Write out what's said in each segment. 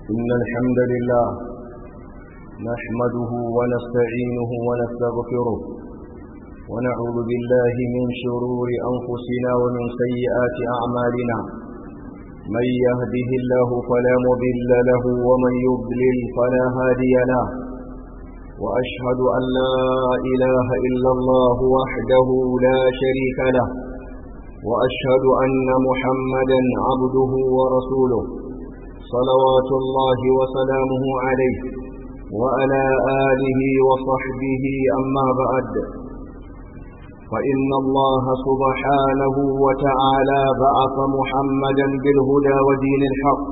إن الحمد لله نحمده ونستعينه ونستغفره ونعوذ بالله من شرور أنفسنا ومن سيئات أعمالنا من يهده الله فلا مضل له ومن يضلل فلا هادي له وأشهد أن لا إله إلا الله وحده لا شريك له وأشهد أن محمدا عبده ورسوله صلوات الله وسلامه عليه وعلى آله وصحبه أما بعد فإن الله سبحانه وتعالى بعث محمدا بالهدى ودين الحق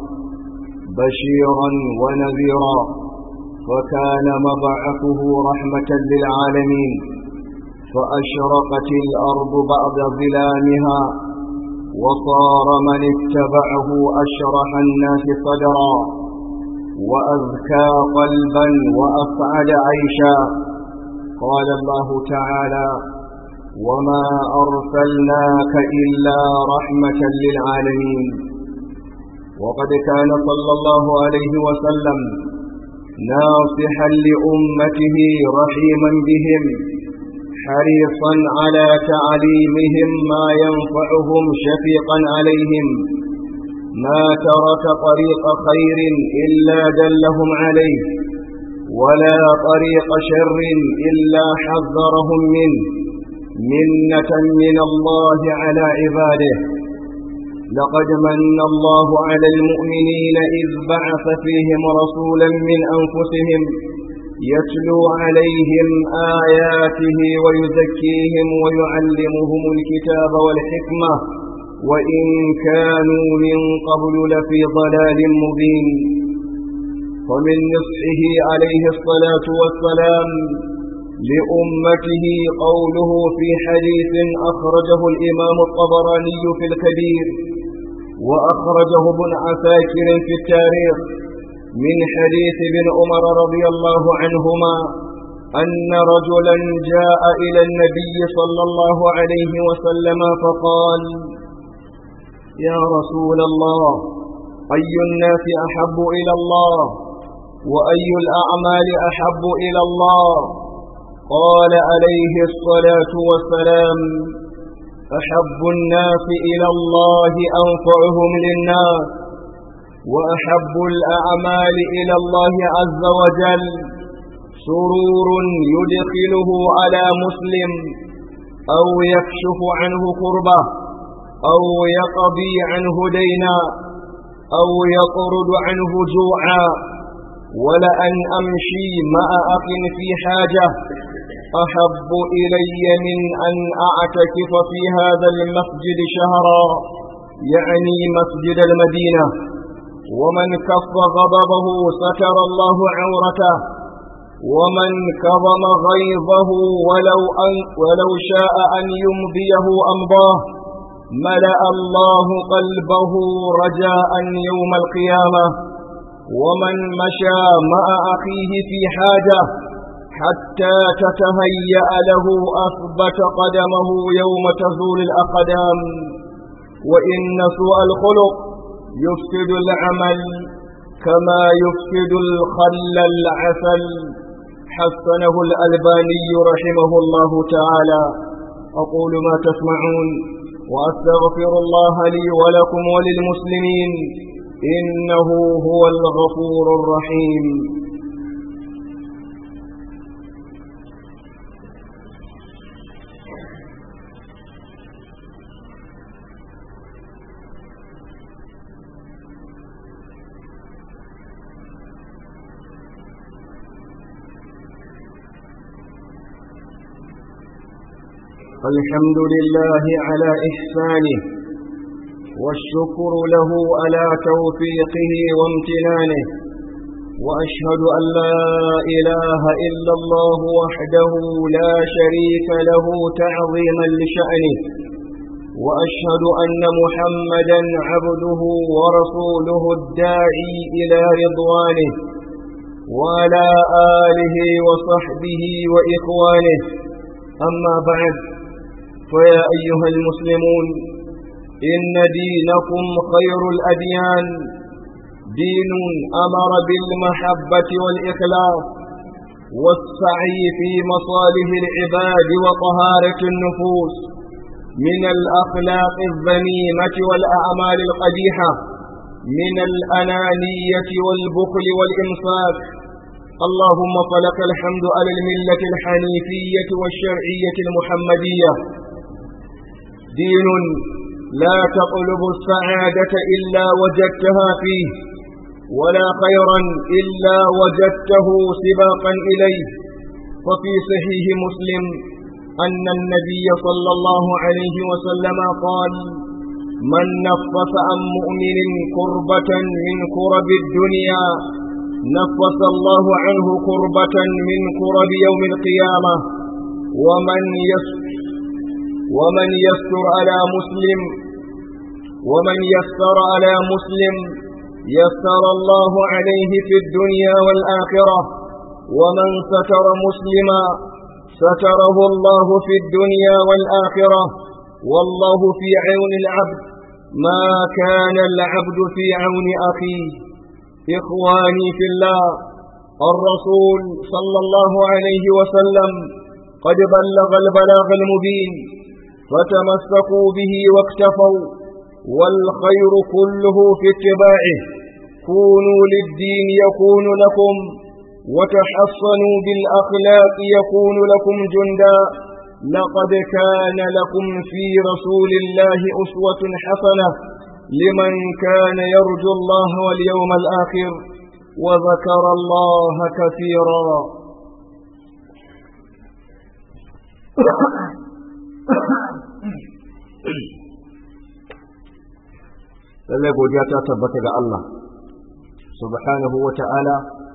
بشيرا ونذيرا وكان مبعثه رحمة للعالمين فأشرقت الأرض بعد ظلامها وصار من اتبعه أشرح الناس صدرا وأذكى قلبا وأسعد عيشا قال الله تعالى وما أرسلناك إلا رحمة للعالمين وقد كان صلى الله عليه وسلم ناصحا لأمته رحيما بهم حريصا على تعليمهم ما ينفعهم شفيقا عليهم ما ترك طريق خير إلا دلهم عليه ولا طريق شر إلا حذرهم منه منة من الله على عباده لقد من الله على المؤمنين إذ بعث فيهم رسولا من أنفسهم يتلو عليهم آياته ويزكيهم ويعلمهم الكتاب والحكمة وإن كانوا من قبل لفي ضلال مبين ومن نصحه عليه الصلاة والسلام لأمته قوله في حديث أخرجه الإمام الطبراني في الكبير وأخرجه ابن عساكر في التاريخ من حديث ابن عمر رضي الله عنهما أن رجلا جاء إلى النبي صلى الله عليه وسلم فقال يا رسول الله أي الناس أحب إلى الله وأي الأعمال أحب إلى الله قال عليه الصلاة والسلام أحب الناس إلى الله أنفعهم للناس وأحب الأعمال إلى الله عز وجل سرور يدخله على مسلم أو يكشف عنه كربة أو يقضي عنه دينا أو يطرد عنه جوعا ولأن أمشي مع أخ في حاجة أحب إلي من أن أعتكف في هذا المسجد شهرا يعني مسجد المدينة ومن كف غضبه ستر الله عورته ومن كظم غيظه ولو, أن ولو شاء أن يمضيه أمضاه ملأ الله قلبه رجاء يوم القيامة ومن مشى مع أخيه في حاجة حتى تتهيأ له أثبت قدمه يوم تزول الأقدام وإن سوء الخلق يفسد العمل كما يفسد الخل العسل حسنه الألباني رحمه الله تعالى أقول ما تسمعون وأستغفر الله لي ولكم وللمسلمين إنه هو الغفور الرحيم الحمد لله على إحسانه والشكر له على توفيقه وامتنانه وأشهد أن لا إله إلا الله وحده لا شريك له تعظيما لشأنه وأشهد أن محمدا عبده ورسوله الداعي إلى رضوانه وعلى آله وصحبه وإخوانه أما بعد فيا أيها المسلمون إن دينكم خير الأديان دين أمر بالمحبة والإخلاص والسعي في مصالح العباد وطهارة النفوس من الأخلاق الذميمة والأعمال القبيحة من الأنانية والبخل والإمساك اللهم فلك الحمد على الملة الحنيفية والشرعية المحمدية دين لا تطلب السعادة إلا وجدتها فيه ولا خيرا إلا وجدته سباقا إليه ففي صحيح مسلم أن النبي صلى الله عليه وسلم قال من نفس عن مؤمن كربة من كرب الدنيا نفس الله عنه كربة من كرب يوم القيامة ومن يستر ومن يستر على مسلم ومن يسر على مسلم يسر الله عليه في الدنيا والآخرة ومن ستر مسلما ستره الله في الدنيا والآخرة والله في عون العبد ما كان العبد في عون أخيه إخواني في الله الرسول صلى الله عليه وسلم قد بلغ البلاغ المبين فتمسكوا به واكتفوا والخير كله في اتباعه كونوا للدين يكون لكم وتحصنوا بالأخلاق يكون لكم جندا لقد كان لكم في رسول الله أسوة حسنة لمن كان يرجو الله واليوم الآخر وذكر الله كثيرا lallai godiya ta tabbata ga Allah subhanahu wa ta'ala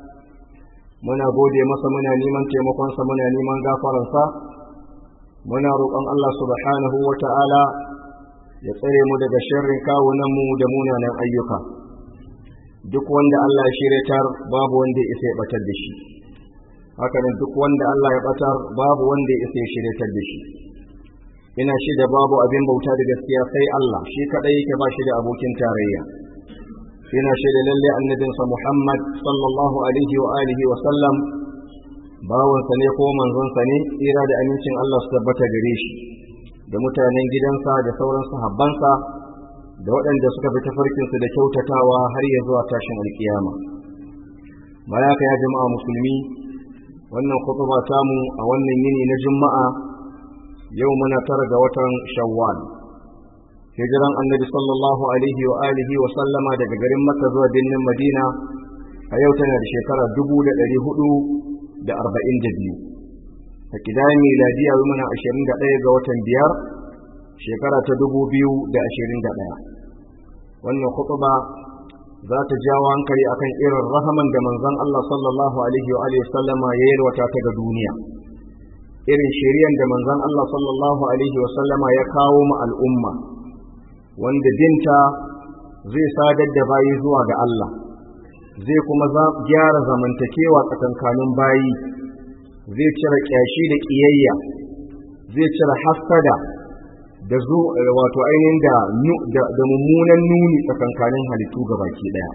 muna gode masa muna neman taimakonsa muna neman gafaransa muna roƙon Allah subhanahu wa ta'ala ya tsare mu daga sharrin kawunanmu da munanan ayyuka duk wanda Allah ya shiryatar babu wanda ya isa ya batar da shi haka nan duk wanda Allah ya batar babu wanda ya isa ya shiryatar da shi ina shi da babu abin bauta da gaskiya sai Allah shi kadai yake ba shi da abokin tarayya ina shi da lalle annabinsa Muhammad sallallahu alaihi wa alihi wa sallam bawansa ne ko manzonsa ne tsira da amincin Allah su tabbata gare shi da mutanen gidansa da sauran sahabbansa da waɗanda suka fi tafarkinsu da kyautatawa har ya zuwa tashin alkiyama bayaka ya jama'a musulmi wannan khutba tamu a wannan yini na juma'a yau muna tara ga watan shawwal hijiran annabi sallallahu alaihi wa alihi wa sallama daga garin makka zuwa birnin madina a yau tana da shekara dubu da ɗari hudu da arba'in da biyu a kidayen miladiya muna ashirin da ɗaya ga watan biyar shekara ta dubu biyu da ashirin da ɗaya wannan khutba za ta jawo hankali akan irin rahaman da manzon Allah sallallahu alaihi wa alihi sallama ya yalwata ta ga duniya irin shari'an da manzon Allah sallallahu alaihi wa sallama ya kawo ma al'umma wanda dinta zai sadar da bayi zuwa ga Allah zai kuma gyara zamantakewa tsakankanin bayi zai cire kyashi da ƙiyayya zai cire hasada da zu wato ainihin da da mummunan nuni tsakankanin halittu baki daya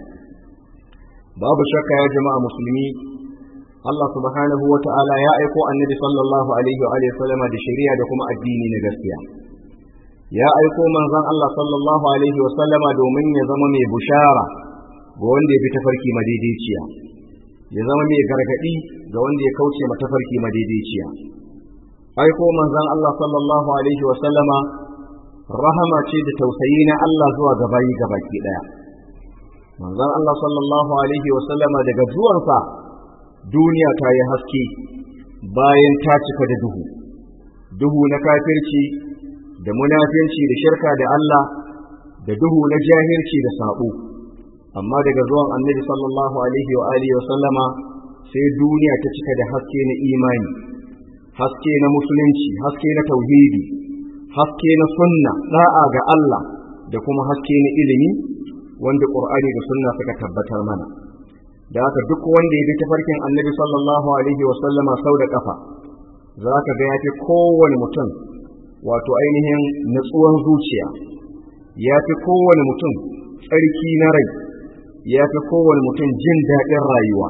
babu shakka ya jama'a musulmi Allah subhanahu wa ta'ala ya aiko annabi sallallahu alaihi wa sallama da shari'a da kuma addini na gaskiya ya aiko manzon Allah sallallahu alaihi wa sallama domin ya zama mai bushara ga wanda ya bi tafarki madaidaiciya ya zama mai gargadi ga wanda ya kauce ma tafarki madaidaiciya aiko manzon Allah sallallahu alaihi wa sallama rahama ce da tausayi na Allah zuwa ga bayi gabaki daya manzon Allah sallallahu alaihi wa sallama daga zuwansa duniya ta yi haske bayan ta cika da duhu duhu na kafirci da munafinci da shirka da Allah da duhu na jahilci da sabo amma daga zuwan annabi sallallahu alaihi wa alihi wa sallama sai duniya ta cika da haske na imani haske na musulunci haske na tauhidi haske na sunna da'a ga Allah da kuma haske na ilimi wanda qur'ani da sunna suka tabbatar mana da haka duk wanda ya bi tafarkin annabi sallallahu alaihi wa sallama sau da kafa za ka ga ya fi kowane mutum wato ainihin natsuwan zuciya ya fi kowane mutum tsarki na rai ya fi kowane mutum jin daɗin rayuwa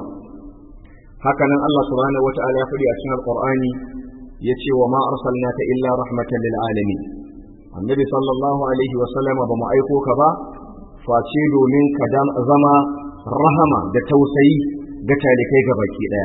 hakanan Allah subhanahu wata'ala ya faɗi a cikin alqur'ani yace wa ma arsalnaka illa rahmatan lil alamin annabi sallallahu alaihi wa sallam ba mu aiko ka ba face domin ka zama rahama da tausayi ga talikai ga baki daya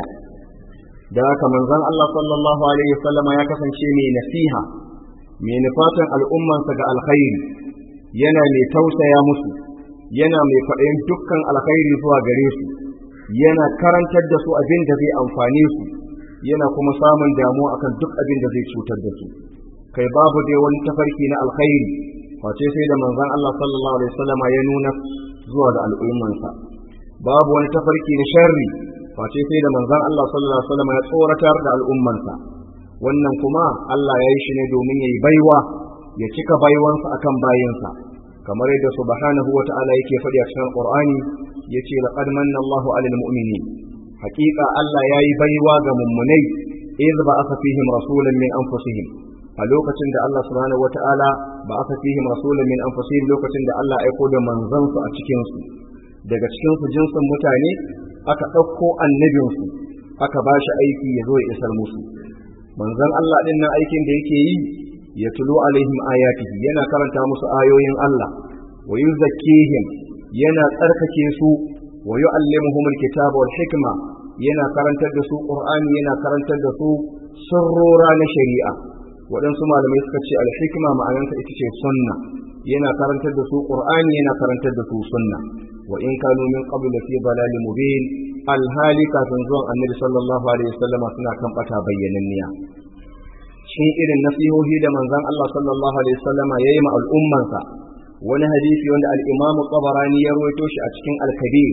da haka manzon Allah sallallahu alaihi wa sallama ya kasance mai nasiha mai nufatan al'ummansa ga alkhairi yana mai tausaya musu yana mai faɗin dukkan alkhairi zuwa gare su yana karantar da su abin da zai amfane su yana kuma samun damuwa akan duk abin da zai cutar da su kai babu dai wani tafarki na alkhairi face sai da manzon Allah sallallahu alaihi wasallam ya nuna zuwa ga al'ummansa babu wani tafarki na sharri face sai da manzon Allah sallallahu alaihi wasallam ya tsoratar da al'ummansa wannan kuma Allah ya yi shi ne domin ya yi baiwa ya cika baiwansa akan bayinsa kamar yadda subhanahu wa ta'ala yake faɗi a cikin Qur'ani yace laqad manna Allahu 'alal mu'minin haqiqa Allah yayi baiwa ga mummunai idh ba'atha fihim rasulan min anfusihim a lokacin da Allah subhanahu wa ta'ala ba'atha fihim rasulan min anfusihim lokacin da Allah aiko da manzansu a cikin su daga cikin su jinsin mutane aka ɗauko annabinsu aka ba shi aiki ya zo ya isar musu manzon Allah din nan aikin da yake yi ya tulo alaihim ayatihi yana karanta musu ayoyin Allah wa yuzakkihim yana tsarkake su wa yu'allimuhum alkitaba wal hikma yana karantar da su qur'ani yana karantar da su sirrora na shari'a waɗansu malamai suka ce alhikma ma'anarsa ita ce sunna yana karantar da su qur'ani yana karantar da su sunna wa in kanu min qabl fi dalalin mubin alhali kafin zuwan annabi sallallahu alaihi wasallam suna kan bata bayyananniya cikin irin nasihohi da manzon Allah sallallahu alaihi wasallam yayi ma al'ummansa wani hadisi wanda al-Imam Tabarani ya rawaito shi a cikin Al-Kabir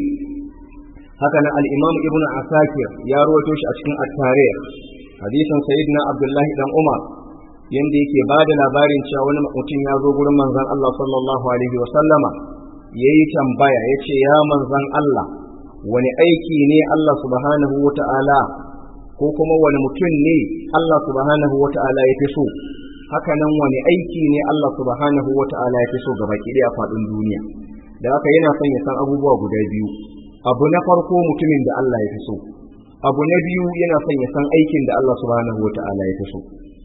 haka nan al-Imam Ibn Asakir ya rawaito shi a cikin At-Tarikh hadisin Sayyidina Abdullah dan Umar yanda yake bada labarin cewa wani mutum ya zo gurin manzon Allah sallallahu alaihi wasallama yayi tambaya yace ya manzon Allah wani aiki ne Allah subhanahu wata'ala ko kuma wani mutum ne Allah subhanahu wata'ala ya fi so haka nan wani aiki ne Allah subhanahu wata'ala ya fi so gaba ki a faɗin duniya da haka yana son ya san abubuwa guda biyu abu na farko mutumin da Allah ya fi so abu na biyu yana son ya san aikin da Allah subhanahu wata'ala ya fi so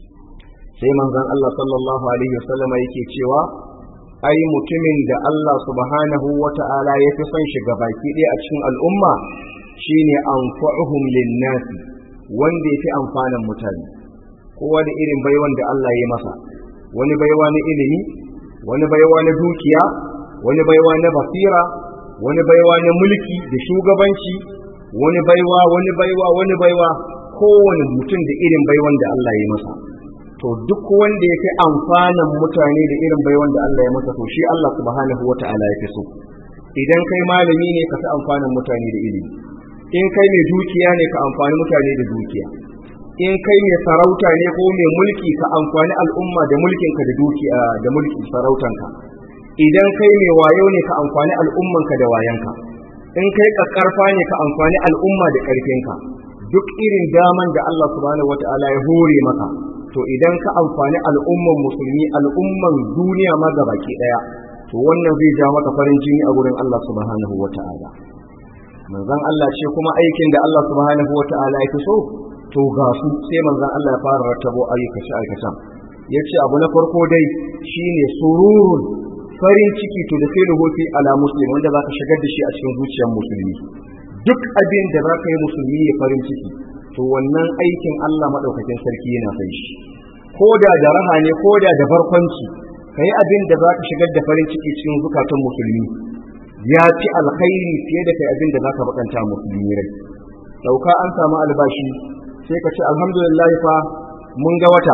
sai manzon Allah sallallahu alaihi wasallama yake cewa ai mutumin da Allah subhanahu wata'ala ya fi son shi baki ɗaya a cikin al'umma shine anfa'uhum lin-nasi wanda ya fi amfanin mutane kowa da irin baiwan da Allah ya masa wani baiwa na ilimi wani baiwa na dukiya wani baiwa na basira wani baiwa na mulki da shugabanci wani baiwa wani baiwa wani baiwa kowane mutum da irin baiwan da Allah ya masa to duk wanda ya fi amfanin mutane da irin baiwan da Allah ya masa to shi Allah subhanahu wata'ala ya fi so idan kai malami ne ka fi amfanin mutane da ilimi in kai mai dukiya ne ka amfani mutane da dukiya in kai mai sarauta ne ko mai mulki ka amfani al'umma da mulkinka da dukiya da mulkin sarautanka idan kai mai wayo ne ka amfani al'ummanka da wayanka in kai kakkarfa ne ka amfani al'umma da karfinka duk irin daman da Allah subhanahu wataala ya hore maka to idan ka amfani al'umman musulmi al'umman duniya ma gabaki daya to wannan zai ja maka farin jini a gurin Allah subhanahu wataala manzon Allah ce kuma aikin da Allah subhanahu wata'ala ya fi so to ga su sai manzon Allah ya fara rattabo ayyukace aikacen yace abu na farko dai shine sururun farin ciki to da sai ruhufi ala muslim wanda zaka shigar da shi a cikin zuciyar musulmi duk abin da zaka yi musulmi ya farin ciki to wannan aikin Allah madaukakin sarki yana sai shi ko da da raha ne ko da da barkwanci kai abin da zaka shigar da farin ciki cikin zukatan musulmi ya fi alkhairi fiye da kai abin da za ka bakanta musulmi rai dauka an samu albashi sai ka ce alhamdulillah fa mun ga wata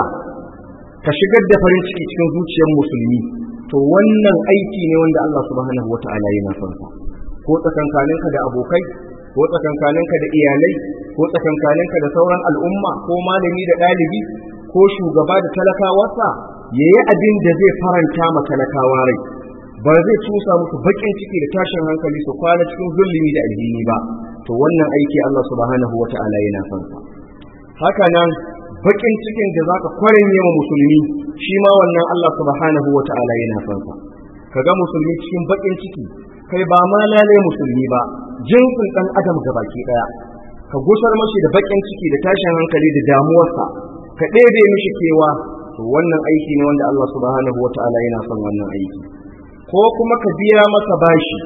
ka shigar da farin ciki cikin zuciyar musulmi to wannan aiki ne wanda Allah subhanahu wata'ala yana son sa ko tsakankaninka da abokai ko tsakankaninka da iyalai ko tsakankaninka da sauran al'umma ko malami da ɗalibi ko shugaba da talakawarsa yayi abin da zai faranta ma talakawa rai ba zai tusa musu bakin ciki da tashin hankali su kwana cikin zulumi da alhini ba to wannan aiki Allah subhanahu wata'ala yana son sa haka nan bakin cikin da zaka kwarin yawa musulmi shi ma wannan Allah subhanahu wata'ala yana son sa kaga musulmi cikin bakin ciki kai ba ma lalai musulmi ba jinsin ɗan adam gabaki ɗaya ka gusar mashi da baƙin ciki da tashin hankali da damuwarsa ka ɗebe mishi kewa to wannan aiki ne wanda Allah subhanahu wata'ala yana son wannan aiki ko kuma ka biya masa bashi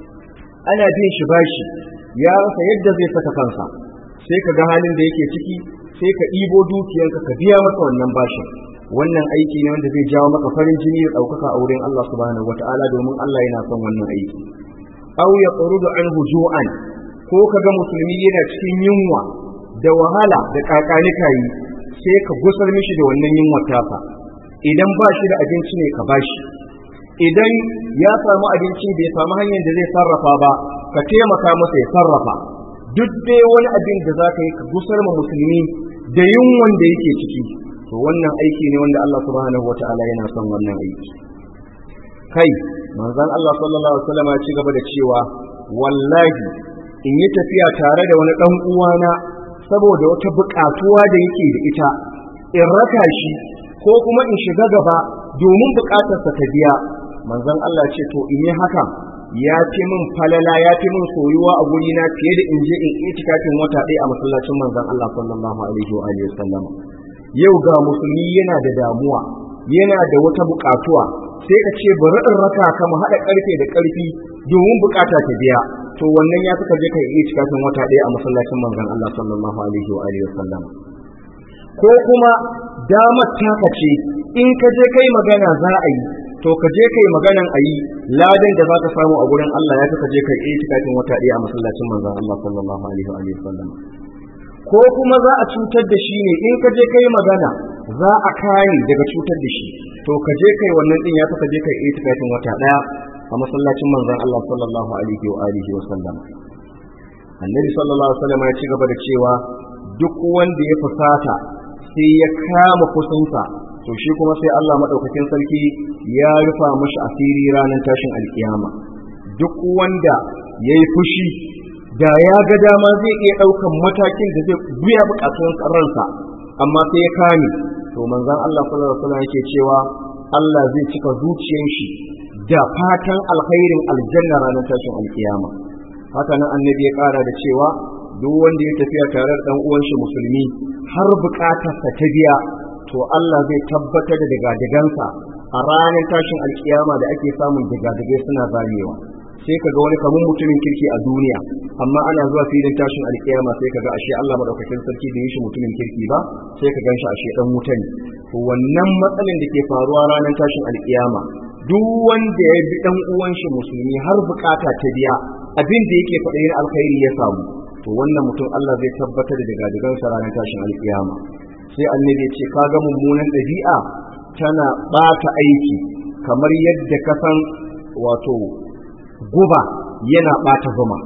ana bin shi bashi ya rasa yadda zai saka kansa sai ka ga halin da yake ciki sai ka ɗibo dukiyarka ka biya masa wannan bashin wannan aiki ne wanda zai jawo maka farin jini da ɗaukaka a wurin Allah subhanahu wata'ala domin Allah yana son wannan aiki aw ya tsurudu anhu ju'an ko kaga musulmi yana cikin yunwa da wahala da kakanika yi sai ka gusar mishi da wannan yunwa tasa idan ba shi da abinci ne ka bashi idan ya samu abinci bai samu hanyar da zai sarrafa ba ka taimaka masa ya sarrafa duk dai wani abin da za ka yi ka gusar ma musulmi da yunwan da yake ciki to wannan aiki ne wanda Allah subhanahu wata'ala yana son wannan aiki kai manzon Allah sallallahu alaihi wasallam ya ci gaba da cewa wallahi in yi tafiya tare da wani dan uwana saboda wata buƙatuwa da yake da ita in raka shi ko kuma in shiga gaba domin buƙatarsa ta biya manzon Allah ce to in yi haka ya fi min falala ya fi min soyuwa a guri na fiye da in je in itikafin wata ɗaya a masallacin manzon Allah sallallahu alaihi wa alihi wasallam yau ga musulmi yana da damuwa yana da wata buƙatuwa sai ka ce bari in raka ka mu haɗa ƙarfe da ƙarfi domin buƙata ta biya to wannan ya suka je ka yi itikafin wata ɗaya a masallacin manzon Allah sallallahu alaihi wa alihi wasallam ko kuma damar taka ce in ka je kai magana za a yi to ka je kai maganan a yi ladan da za ka samu a gurin Allah ya ka je kai itikafin wata ɗaya a masallacin manzon Allah sallallahu alaihi wa alihi wasallam ko kuma za a cutar da shi ne in ka je kai magana za a kare daga cutar da shi to ka je kai wannan din ya ka je kai itikafin wata ɗaya a masallacin manzon Allah sallallahu alaihi wa alihi wasallam annabi sallallahu alaihi wasallam ya ci gaba da cewa duk wanda ya fusata sai ya kama kusansa to shi kuma sai Allah madaukakin sarki ya rufa mashi asiri ranar tashin alkiyama duk wanda ya yi fushi da ya ga dama zai iya ɗaukan matakin da zai biya bukatun ransa amma sai ya kame to manzon Allah sallallahu alaihi wasallam yake cewa Allah zai cika zuciyar shi da fatan alkhairin aljanna ranar tashin alkiyama haka nan annabi ya kara da cewa duk wanda ya tafiya tare da dan uwan shi musulmi har bukatarsa ta biya to Allah zai tabbatar da digadigansa a ranar tashin alkiyama da ake samun digadigai suna zamewa sai kaga wani kamun mutumin kirki a duniya amma ana zuwa filin tashin alkiyama sai kaga ashe Allah madaukakin sarki da shi mutumin kirki ba sai ka ganshi ashe dan wuta ne to wannan matsalin da ke faruwa ranar tashin alkiyama duk wanda ya bi dan uwan shi musulmi har bukata ta biya abin da yake faɗa alkhairi ya samu to wannan mutum Allah zai tabbatar da digadigansa ranar tashin alkiyama sai annabi ya ce kaga mummunan ɗabi'a tana ɓata aiki kamar yadda ka san wato guba yana ɓata zuma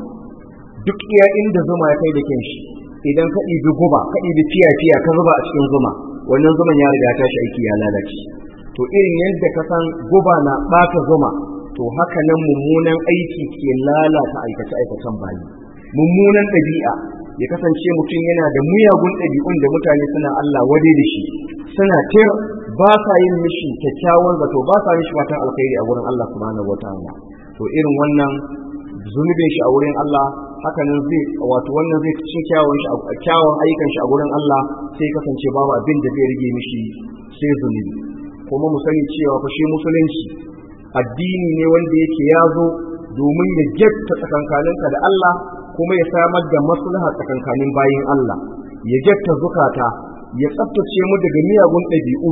duk iya inda zuma ya kai da kyan shi idan ka ɗibi guba ka ɗibi fiya-fiya ka zuba a cikin zuma wannan zuman ya riga tashi aiki ya lalace to irin yadda ka san guba na ɓata zuma to haka nan mummunan aiki ke lalata aikace-aikacen bayi mummunan ɗabi'a ya kasance mutum yana da muyagun ɗabi'un da mutane suna Allah wade da shi suna tir ba sa yin mishi kyakkyawan zato ba sa mishi fatan alkhairi a wurin Allah subhanahu wataala to irin wannan zunubin shi a wurin Allah haka nan zai wato wannan zai cikin kyawun shi kyawun ayyukan shi a wurin Allah sai kasance babu abin da zai rige mishi sai zunubi kuma mu sani cewa fa shi musulunci addini ne wanda yake ya zo domin ya getta tsakankaninka da Allah kuma ya samar da maslaha tsakankanin bayin Allah ya getta zukata ya tsaftace mu daga miyagun ɗabi'u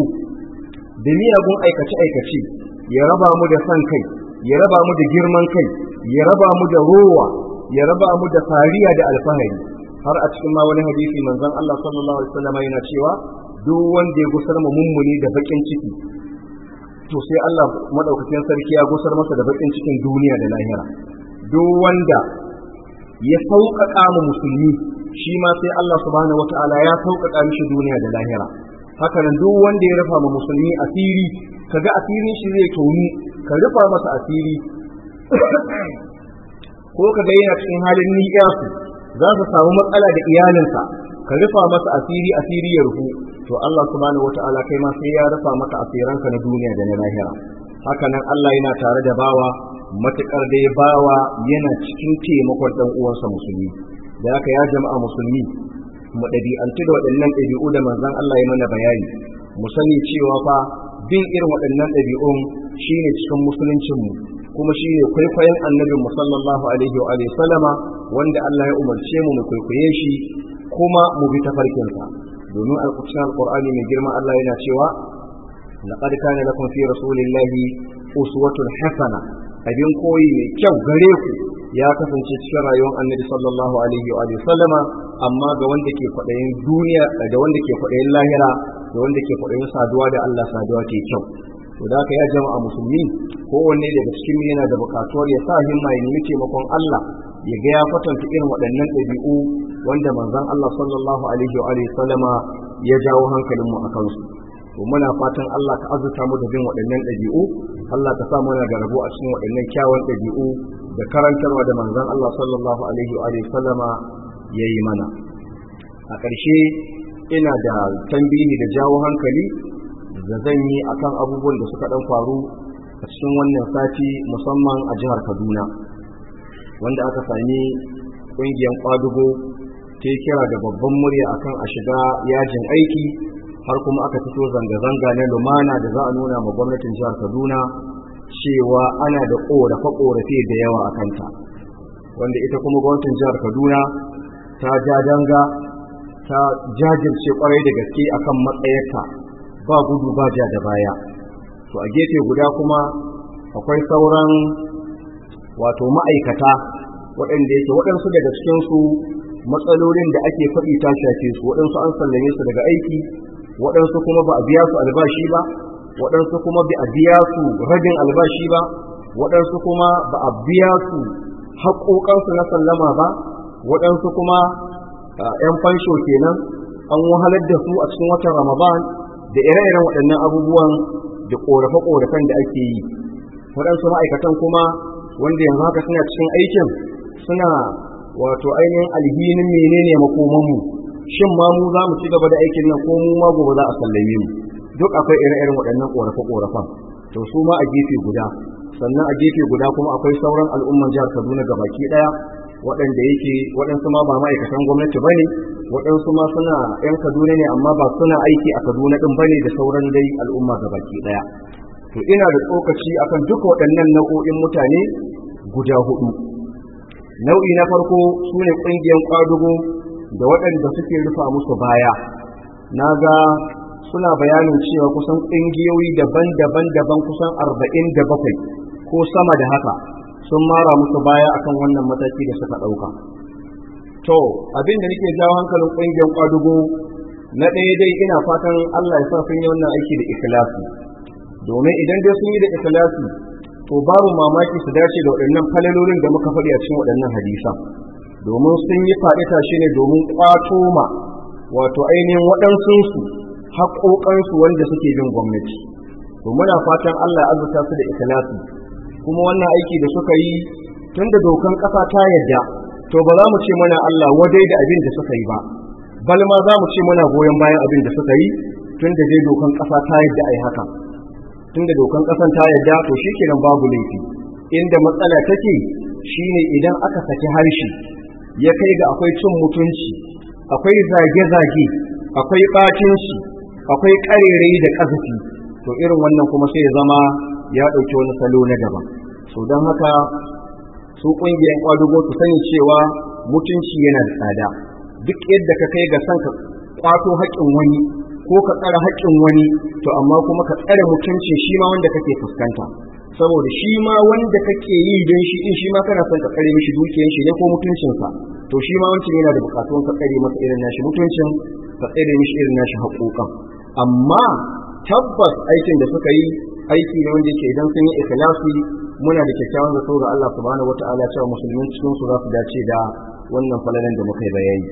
da miyagun aikace-aikace ya raba mu da san kai ya raba mu da girman kai ya raba mu da rowa ya raba mu da fariya da alfahari har a cikin ma wani hadisi manzon Allah sallallahu alaihi wasallam yana cewa duk wanda ya gusar mu mummuni da bakin ciki to sai Allah madaukakin sarki ya gusar masa da bakin cikin duniya da lahira duk wanda ya sauƙaƙa mu musulmi shi ma sai Allah subhanahu wataala ya sauƙaƙa mishi duniya da lahira haka nan duk wanda ya rufa ma musulmi asiri kaga asirin shi zai tonu ka rufa masa asiri ko kaga yana cikin halin ni'yasu za su samu matsala da iyalinsa ka rufa masa asiri asiri ya rufu to Allah subhanahu wataala kai ma sai ya rufa maka asiranka na duniya da na lahira haka nan Allah yana tare da bawa matukar dai bawa yana cikin taimakon dan uwansa musulmi da haka ya jama'a musulmi mu ɗabi'antu da waɗannan ɗabi'u da manzon Allah ya mana bayani mu sani cewa fa bin irin waɗannan ɗabi'un shine cikin musuluncinmu kuma shine kwaikwayon annabin mu sallallahu alaihi wa alihi sallama wanda Allah ya umarce mu mu kwaikwaye shi kuma mu bi tafarkinsa domin alƙur'ani alƙur'ani mai girma Allah yana cewa laqad kana lakum fi rasulillahi uswatun hasana abin koyi mai kyau gare ku ya kasance cikin rayuwar annabi sallallahu alaihi wa alihi sallama amma ga wanda ke kwaɗayin duniya da wanda ke kwaɗayin lahira da wanda ke kwaɗayin saduwa da Allah saduwa ke kyau to da haka ya jama'a musulmi kowanne daga cikin yana da buƙatuwar ya sa himma ya nemi taimakon Allah ya ga ya kwatanta irin waɗannan ɗabi'u wanda manzon Allah sallallahu alaihi wa alihi sallama ya jawo hankalin mu akan su to muna fatan Allah ka azurta mu da bin waɗannan ɗabi'u Allah ka sa muna da rabo a cikin waɗannan kyawun ɗabi'u da karantarwa da manzon Allah sallallahu alaihi wa alihi sallama yayi mana a ƙarshe ina da tambihi da jawo hankali da zan yi akan abubuwan da suka ɗan faru a cikin wannan sati musamman a jihar Kaduna wanda aka sami ƙungiyar ƙwadugo ta kira da babban murya akan a shiga yajin aiki har kuma aka fito zanga-zanga na lumana da za a nuna ma gwamnatin jihar Kaduna cewa ana da ƙorafe-ƙorafe da yawa a kanta wanda ita kuma gwamnatin jihar Kaduna ta ja danga ta jajirce kwarai da gaske akan matsayarta ba gudu ba ja da baya to a gefe guda kuma akwai sauran wato ma'aikata waɗanda yake waɗansu daga cikinsu matsalolin da ake faɗi ta shafe su waɗansu an sallame su daga aiki waɗansu kuma ba a biya su albashi ba waɗansu kuma ba a biya su ragin albashi ba waɗansu kuma ba a biya su haƙoƙansu na sallama ba waɗansu kuma ‘yan fansho kenan an wahalar da su a cikin watan ramadan da ire-iren waɗannan abubuwan da ƙorafe-ƙorafen da ake yi waɗansu ma'aikatan kuma wanda yanzu haka suna cikin aikin suna wato ainihin alhinin menene makomanmu shin ma mu za mu ci gaba da aikin nan ko mu ma gobe za a sallame mu duk akwai ire-iren waɗannan ƙorafe-ƙorafen to su ma a gefe guda sannan a gefe guda kuma akwai sauran al'umman jihar kaduna gabaki ɗaya waɗanda yake waɗansu ma ba ma'aikatan gwamnati ba ne waɗansu ma suna 'yan kaduna ne amma ba suna aiki a kaduna ɗin ba ne da sauran dai al'umma gabaki ɗaya to ina da tsokaci akan duka waɗannan nau'o'in mutane guda hudu nau'i na farko su ne ƙungiyar ƙwadugo da waɗanda suke rufa musu baya na ga suna bayanin cewa kusan ƙungiyoyi daban-daban daban kusan arba'in da bakwai ko sama da haka sun mara musu baya akan wannan mataki da suka ɗauka to abin da nake jawo hankalin ƙungiyar ƙwadugo na ɗaya dai ina fatan allah ya sa sun yi wannan aiki da ikhlasi domin idan dai sun yi da ikhlasi to babu mamaki su dace da waɗannan falalolin da muka faɗi a cikin waɗannan hadisan domin sun yi faɗi tashi ne domin ƙwato ma wato ainihin waɗansunsu haƙoƙansu wanda suke bin gwamnati to muna fatan Allah ya azurta su da ikhlasi kuma wannan aiki da suka yi tun da dokan ƙasa ta yadda to ba za mu ce mana Allah wadai da abin da suka yi ba bal ma za mu ce muna goyon bayan abin da suka yi tun da dai dokan ƙasa ta yadda a yi haka tun da dokan ƙasan ta yadda to shi kenan babu laifi inda matsala take shine idan aka saki harshe ya kai ga akwai cin mutunci akwai zage-zage akwai ɓacinci akwai ƙarerai da ƙazafi to irin wannan kuma sai ya zama ya ɗauki wani salo na daban so don haka su ƙungiyar ƙwadugo su sani cewa mutunci yana da tsada duk yadda ka kai ga son ka ƙwato haƙƙin wani ko ka tsare haƙƙin wani to amma kuma ka tsare mutuncin shi ma wanda kake fuskanta saboda shi ma wanda kake yi don shi in shi ma kana son ka tsare mishi dukiyan shi ne ko mutuncinsa to shi ma wancan yana da bukatun ka tsare masa irin nashi mutuncin ka tsare mishi irin nashi haƙoƙan amma tabbas aikin da suka yi aiki ne wanda yake idan sun yi ikhlasi muna da kyakkyawan zato ga Allah subhanahu wataala cewa musulmin cikin su za su dace da wannan falalan da muka yi bayani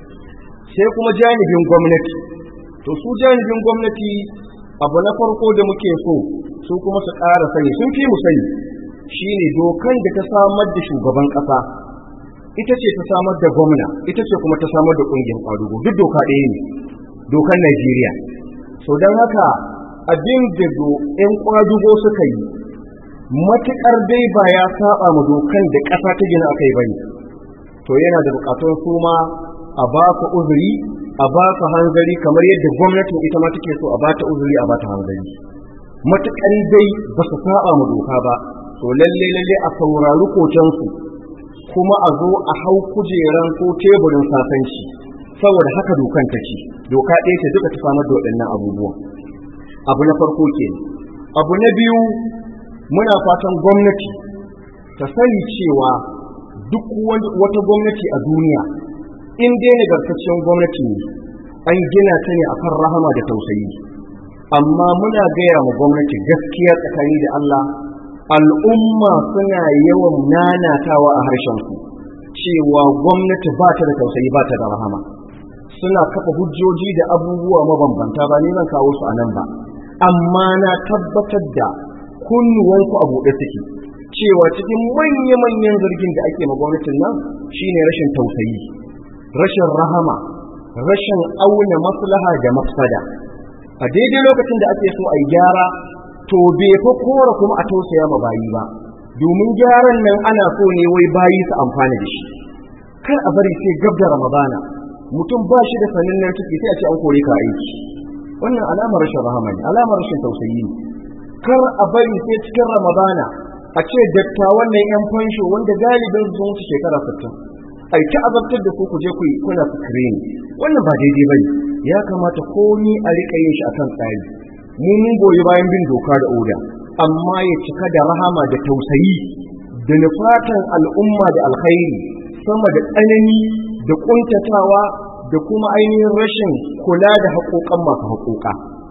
sai kuma janibin gwamnati to su janibin gwamnati abu na farko da muke so su kuma su ƙara sani sun fi mu sani shine dokan da ta samar da shugaban ƙasa ita ce ta samar da gwamna ita ce kuma ta samar da ƙungiyar ƙwadugo duk doka ɗaya ne dokan Najeriya so don haka abin da ‘yan ƙwadugo suka yi matuƙar dai ba ya saba ma dokan da ƙasa ta gina akai bane to yana da buƙatun su ma a ba su uzuri a ba su hanzari kamar yadda gwamnatin ita ma take so a ba ta uzuri a ba ta hanzari matuƙar dai ba su saba ma doka ba to lalle lalle a saurari kokensu kuma a zo a hau kujeran ko teburin sasanci saboda haka dokan ta ce doka ɗaya ce duka ta samar da waɗannan abubuwan abu na farko ke abu na biyu muna fatan gwamnati ta sani cewa duk wata gwamnati a duniya in dai nagartaccen gwamnati ne an gina ta ne akan rahama da tausayi amma muna gaya ma gwamnati gaskiya tsakani da Allah al'umma suna yawan nanatawa a harshensu cewa gwamnati ba ta da tausayi ba ta da rahama suna kafa hujjoji da abubuwa mabambanta ba ni zan kawo su a nan ba amma na tabbatar da kunnuwanku a buɗe suke cewa cikin manya-manyan zargin da ake ma gwamnatin nan shine rashin tausayi rashin rahama rashin auna maslaha da mafsada a daidai lokacin da ake so a yi gyara to bai fa kora kuma a tausaya ma bayi ba domin gyaran nan ana so ne wai bayi su amfana da shi kar a bari sai gab da ramadana mutum ba shi da sanin nan ciki sai a ce an kore ka aiki wannan alamar rashin rahama ne alamar rashin tausayi ne kar a bari sai cikin ramadana a ce dattawan nan yan fansho wanda galibin su sun wuce shekara 60 ai ta azabtar da ku ku je ku yi kuna screen wannan ba daidai bane ya kamata komi a rika yin shi akan tsari mu mun goyi bayan bin doka da oda amma ya cika da rahama da tausayi da nufatan al'umma da alkhairi sama da tsanani da kuntatawa da kuma ainihin rashin kula da haƙoƙan masu haƙoƙa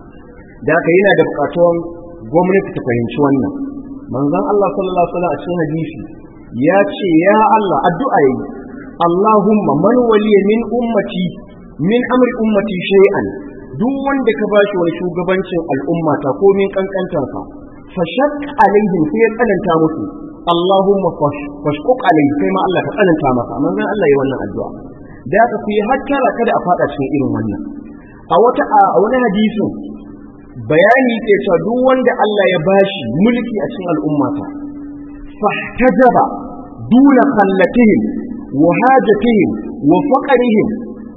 da haka yana da buƙatuwan gwamnati ta fahimci wannan manzon Allah sallallahu alaihi wasallam a cikin hadisi ya ce ya Allah addu'a yi Allahumma man waliya min ummati min amri ummati shay'an duk wanda ka bashi wani shugabancin al'ummata ko min kankantarsa fashak alaihim sai ya tsananta musu Allahumma fashquq alaihi kai ma Allah ka tsananta masa manzon Allah yi wannan addu'a da aka ku yi hakkara kada a fada cikin irin wannan a wata a wani hadisin bayani ke cewa duk wanda Allah ya bashi mulki a cikin al'ummata fahtajaba duna khallatihim wa hajatihim wa faqrihim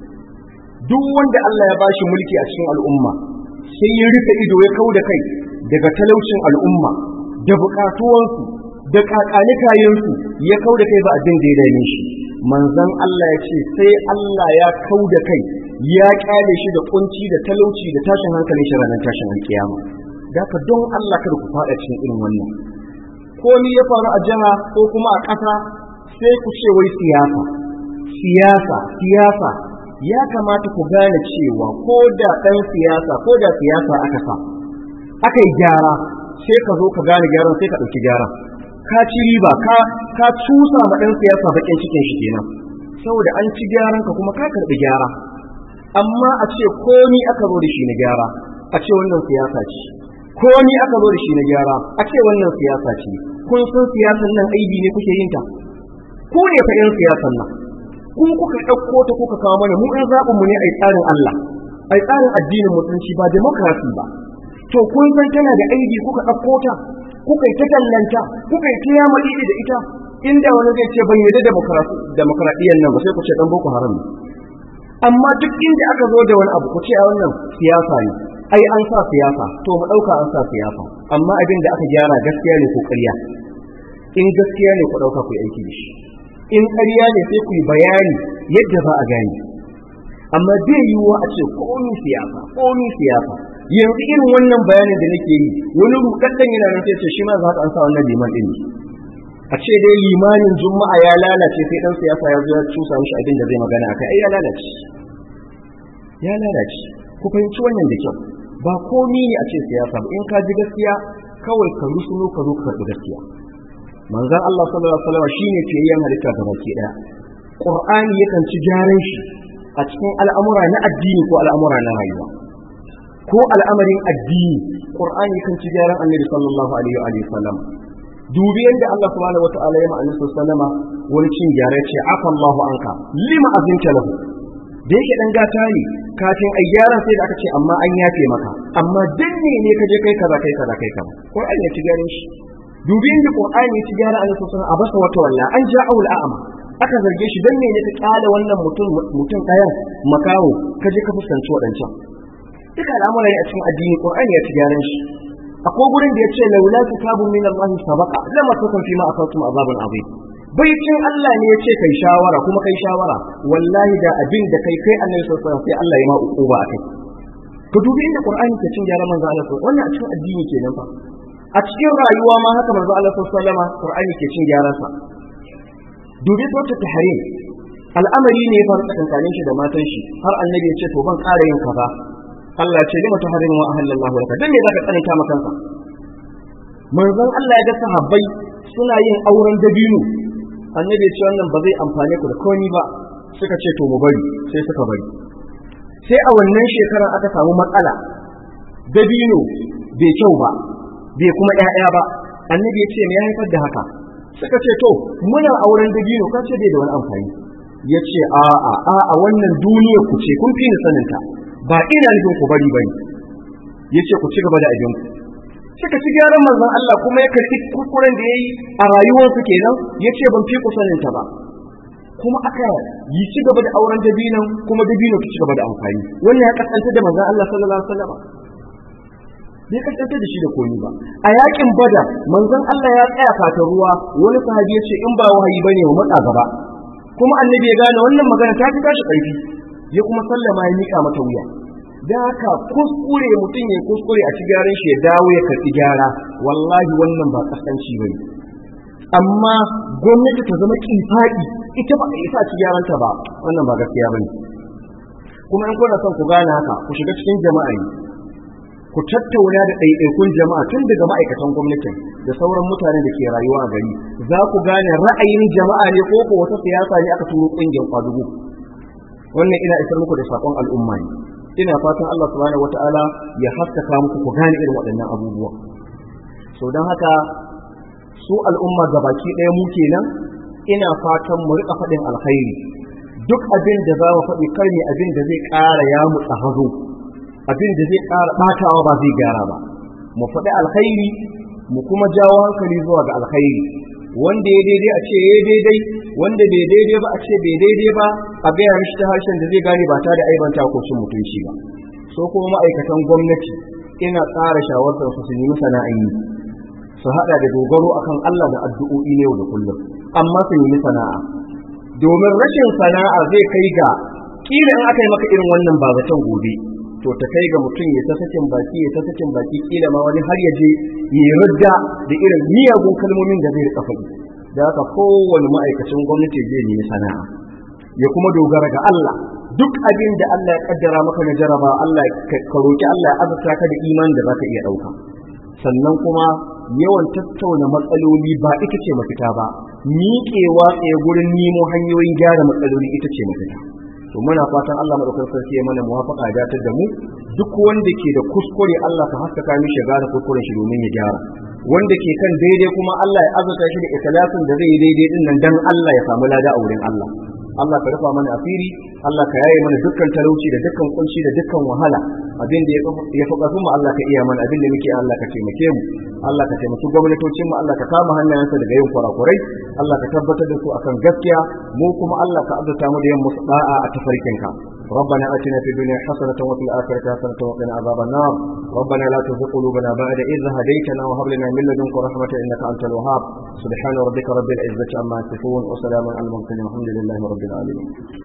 duk wanda Allah ya bashi mulki a cikin al'umma sai ya rufe ido ya kau da kai daga talaucin al'umma da bukatuwansu da kakanikayensu ya kau da kai ba abin da ya dame shi manzon Allah ya ce sai Allah ya kau da kai ya kyale shi da kunci da talauci da tashin hankalin shi ranar tashin alkiyama da ka don Allah kada ku fada cikin irin wannan ko ni ya faru a jiha ko kuma a ƙasa sai ku ce wai siyasa siyasa siyasa ya kamata ku gane cewa ko da ɗan siyasa ko da siyasa aka sa aka yi gyara sai ka zo ka gane gyaran sai ka ɗauki gyaran ka ci riba ka ka cusa ma ɗan siyasa baƙin cikin shi kenan saboda an ci gyaran ka kuma ka karɓi gyara amma a ce komi aka zo da shi na gyara a ce wannan siyasa ce komi aka zo da shi na gyara a ce wannan siyasa ce kun san siyasan nan aibi ne kuke yin ta ku ne fa yan siyasan nan kun kuka ɗauko ta kuka kawo mana mu in zaɓin mu ne a tsarin Allah a tsarin addinin musulunci ba demokrasi ba to kun san tana da aibi kuka ɗauko ta kuka yi ta tallanta kuka yi ta yama da ita inda wani zai ce ban yarda demokradiyyar nan ba sai ku ce dan boko haram ne amma duk inda aka zo da wani abu ku ce a wannan siyasa ne ai an sa siyasa to mu ɗauka an sa siyasa amma abin da aka gyara gaskiya ne ko ƙarya in gaskiya ne ku ɗauka ku yi aiki da shi in ƙarya ne sai ku yi bayani yadda za a gane amma bai yiwuwa a ce komi siyasa komi siyasa yanzu irin wannan bayanin da nake yi wani rudaddan yana nan sai ce shi ma za ka an sa wannan liman din a ce dai limanin juma'a ya lalace sai dan siyasa ya zo ya cusa mishi abin da zai magana akai ai ya lalace ya lalace ku fahimci wannan da kyau ba komi ne a ce siyasa ba in ka ji gaskiya kawai ka rusuno ka zo ka karɓi gaskiya manzon Allah sallallahu alaihi wasallam shine fiyayyen halitta ga baki daya Qur'ani yakan ci gyaran shi a cikin al'amura na addini ko al'amura na rayuwa ko al'amarin addini Qur'ani yakan ci gyaran Annabi sallallahu alaihi wa sallam dubi yadda Allah subhanahu wa ta'ala ya ma'ana sallama wani cin gyara ce afa Allahu anka lima azinta lahu da yake dan gata ne kafin ai gyaran sai da aka ce amma an yafe maka amma dan ne ne ka je kai kaza kai kaza kai kaza Qur'ani ya ci gyaran shi dubi inda qur'ani ya ci gyara annabi sallallahu alaihi a basa wata walla an ja'u al'ama aka zarge shi dan ne ka kyale wannan mutum mutum ɗayan makawo ka je ka fuskanci waɗancan duka al'amuran a cikin addini qur'ani ya ci gyaran shi akwai gurin da ya ce laula kitabun min Allah sabaqa lama takum fi ma asatum azabun azim baitin Allah ne ya ce kai shawara kuma kai shawara wallahi da abin da kai kai annabi sallallahu alaihi wasallam sai Allah ya ma uquba akai ka dubi inda qur'ani ke cin gyaran manzo Allah wannan a cikin addini kenan fa a cikin rayuwa ma haka manzo Allah sallallahu alaihi wasallam qur'ani ke cin gyaran sa dubi sautu tahrim al'amari ne ya faru tsakankanin shi da matan shi har annabi ya ce to ban ƙara yin kaza Allah ce lima tahrimu wa ahallallahu laka dan me zaka tsananta maka kanka manzon Allah ya ga sahabbai suna yin auren dabino annabi ya ce wannan ba zai amfane ku da komai ba suka ce to mu bari sai suka bari sai a wannan shekarar aka samu matsala dabino bai kyau ba bai kuma ƴaƴa ba annabi ya ce me ya haifar da haka suka ce to muna auren dabino kan ce bai da wani amfani ya ce a'a a'a wannan duniyar ku ce kun fi ni saninta ba ina nufin ku bari bane yace ku ci gaba da abin ku suka ci gyaran manzon Allah kuma ya karɓi kuskuren da yayi a rayuwarsu kenan yace ban fi ku sanin ta ba kuma aka yi ci gaba da auren dabinan kuma dabino ki ci gaba da amfani wannan ya kasance da manzon Allah sallallahu alaihi wasallam bai kasance da shi da komi ba a yakin bada manzon Allah ya tsaya fata ruwa wani sahabi ya ce in ba wahayi bane mu matsa gaba kuma annabi ya gane wannan magana ta fi tashi ƙarfi ya kuma sallama ya mika mata wuya da haka kuskure mutum ya kuskure a ci gyaran shi ya dawo ya karɓi gyara wallahi wannan ba kasanci bane amma gwamnati ta zama kifaɗi ita ba a isa ci gyaranta ba wannan ba gaskiya bane kuma in kuna son ku gane haka ku shiga cikin jama'a ne ku tattauna da ɗaiɗaikun jama'a tun daga ma'aikatan gwamnatin da sauran mutane da ke rayuwa a gari za ku gane ra'ayin jama'a ne ko ko wata siyasa ne aka turo ƙungiyar kwadugo wannan ina isar muku da sakon al'umma ne ina fatan Allah subhanahu wata'ala ya haskaka muku ku gane irin waɗannan abubuwa so don haka su al'umma gabaki ɗaya mu kenan ina fatan mu rika faɗin alkhairi duk abin da za mu faɗi kar ne abin da zai ƙara ya mu hazo abin da zai ƙara ɓatawa ba zai gyara ba mu faɗi alkhairi mu kuma jawo hankali zuwa ga alkhairi wanda ya daidai a ce ya daidai wanda bai daidai ba a ce bai daidai ba a gaya mishi ta harshen da zai gane ba ta da aibanta ko cin mutunci ba so kuma ma'aikatan gwamnati ina tsara shawartar su su nemi sana'an yi su haɗa da dogaro akan Allah da addu'o'i ne yau da kullum amma su nemi sana'a domin rashin sana'a zai kai ga kila in aka yi maka irin wannan ba zaton gobe to ta kai ga mutum ya ta sakin baki ya ta sakin baki kila ma wani har ya je ya rudda da irin miyagun kalmomin da zai rika faɗi da haka kowane ma'aikacin gwamnati zai nemi sana'a ya kuma dogara ga Allah duk abin da Allah ya kaddara maka na jaraba Allah ka roki Allah ya azurta ka da iman da zaka iya ɗauka sannan kuma yawan tattauna matsaloli ba ita ce mafita ba miƙewa tsaye gurin nemo hanyoyin gyara matsaloli ita ce mafita to muna fatan Allah madaukakin sarki ya mana muwafaqa ya datar da mu duk wanda ke da kuskure Allah ka haskaka mishi gane kuskuren shi domin ya gyara wanda ke kan daidai kuma Allah ya azurta shi da ikhlasin da zai yi daidai din nan dan Allah ya samu lada a wurin Allah Allah ka rufa mana asiri Allah ka yaye mana dukkan talauci da dukkan kunci da dukkan wahala abin da ya fi ƙarfin mu Allah ka iya mana abin da muke Allah ka taimake mu Allah ka taimaki gwamnatocin mu Allah ka kama hannayensa daga yin kurakurai Allah ka tabbatar da su akan gaskiya mu kuma Allah ka azurta mu da yin musu da'a a tafarkinka ربنا اتنا في الدنيا حسنه وفي الاخره حسنه وقنا عذاب النار ربنا لا تزغ قلوبنا بعد اذ هديتنا وهب لنا من لدنك رحمه انك انت الوهاب سبحان ربك رب العزه عما يصفون وسلام على المرسلين والحمد لله رب العالمين